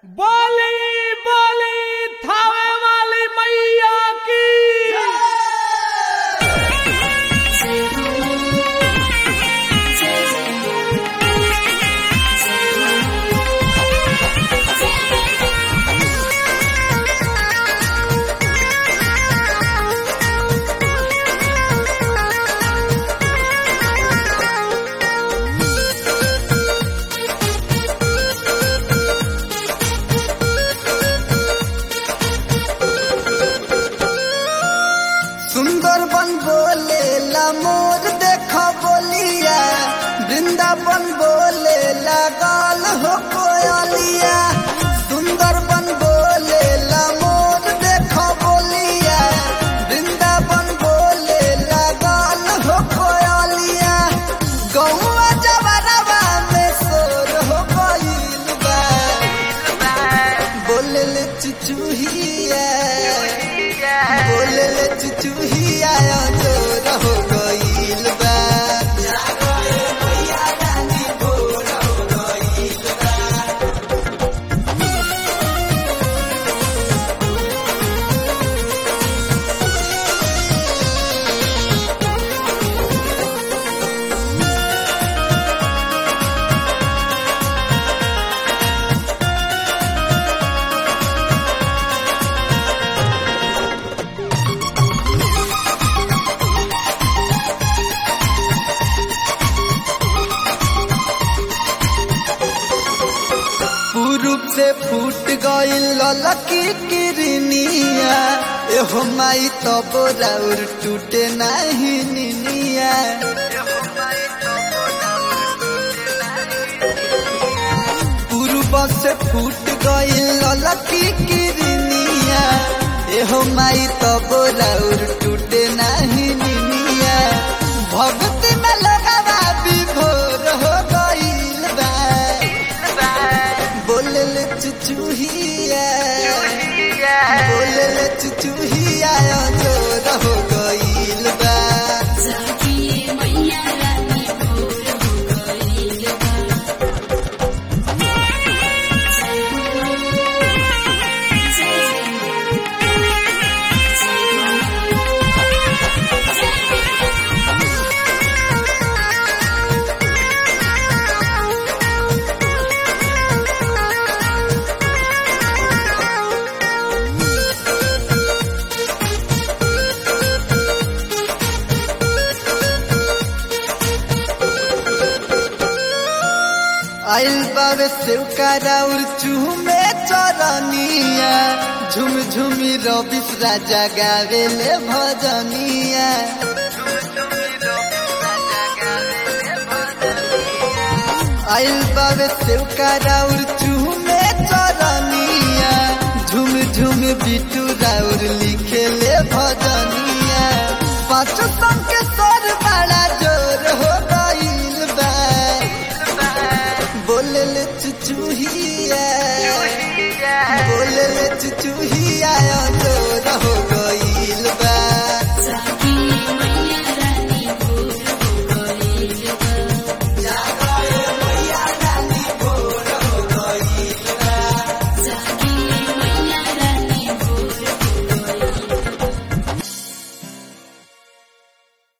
बोली बोली थावे वाली मैया की सुंदर बन बोले ला मोर देखो बोलिया वृंदावन बोले ला गाल हो कोयलिया सुंदर बन बोले ला मोर देखो बोलिया वृंदावन बोले ला गाल हो कोयलिया गौआ जवरवा में सोर हो गइल बा बोले ले चुचुहिया बोले ले चुचुहिया जोर हो गइल बा पूरब से फूट गइल ललकी किरनिया एहो माई तब राउर टूटे नाही निनिया पूरब से फूट गइल ललकी किरनिया एहो माई तब राउर टूटे नाही निनिया भक्ति में लगावा विभोर हो गइल बा बोले ले चुचुहिया बोले ले चुचुहिया जोर हो गइल बा आइल बावे सेवकारा उर चूमे चरनिया झुम झुमी रबिस राजा गावे ले भजनिया आइल बावे सेवकारा उर चूमे चरनिया झुम झुम बिटू राउर लिखे ले भजनिया पाँच संग के सर बड़ा जोर हो